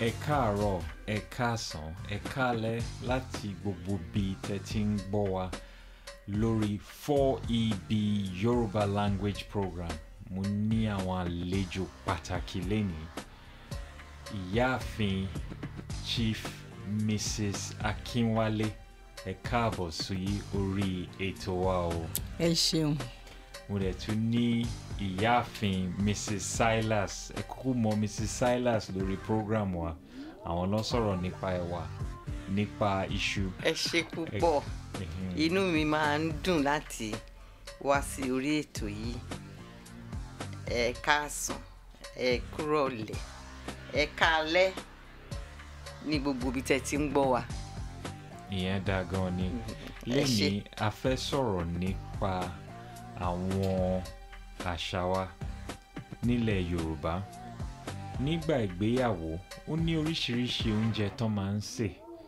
ẹ káàárọ̀ ẹ káàsán ẹ káalẹ́ láti gbogbo bí tẹ́ ti ń gbọ́ wa lórí 4EB Yorùbá language program mo ní àwọn àlejò pàtàkì lénìí ìyáàfin Chief Mrs. Akínwálé ẹ káàbọ̀ sí orí ètò wa o ẹ ṣeun mo dẹ̀ tún ní ìyáàfin mrs silas ẹ kúkú mọ mrs silas lórí program wa àwọn ló sọ̀rọ̀ nípa ẹ̀wà nípa iṣu. ẹ ṣe púpọ̀ Mhm. inú mi máa ń dùn láti wá sí orí ètò yìí ẹ káàsán ẹ kúrọ̀lẹ́ ẹ káalẹ́ ní gbogbo ibi tẹ́ ti ń gbọ́ wa ìyẹn dáa gan ni ẹ lẹ́yìn a fẹ́ sọ̀rọ̀ nípa àwọn àṣà wa nílẹ̀ yorùbá nígbà ìgbéyàwó ó ní oríṣiríṣi oúnjẹ tán máa ń sè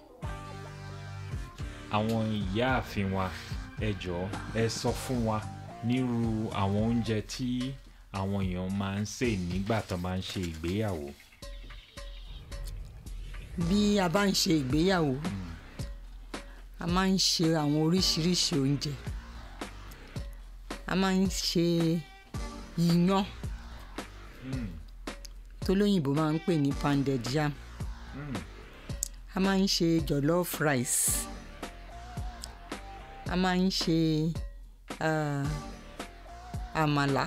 àwọn ìyáàfin wa ẹ jọ̀ọ́ ẹ sọ fún wa nírú àwọn oúnjẹ tí àwọn èèyàn máa ń sè nígbà tán máa ń ṣe ìgbéyàwó. bí a bá ń ṣe ìgbéyàwó a máa ń ṣe àwọn oríṣiríṣi oúnjẹ a máa ń ṣe iyán tó lóyìnbó máa ń pè ní pounded yam a máa ń ṣe jollof rice a máa ń ṣe ah, àmàlà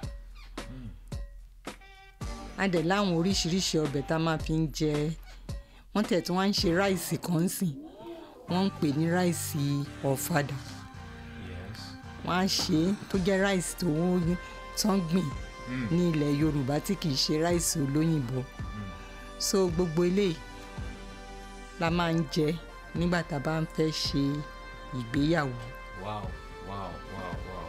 a dẹ̀ láwọn oríṣiríṣi ọbẹ̀ tá a máa fi ń jẹ wọ́n tẹ̀ tí wọ́n ń ṣe ráìsì kan sìn wọ́n ń pè ní ráìsì ọ̀fadà Yes. wọ́n á ṣe é tó jẹ́ ráìsì tó wọ́n tán gbìn ní ilẹ̀ yorùbá tí kì í ṣe ráìsì olóyìnbó so gbogbo eléyìí la máa ń jẹ nígbà tá a bá ń fẹ́ ṣe ìgbéyàwó wow wow wow wow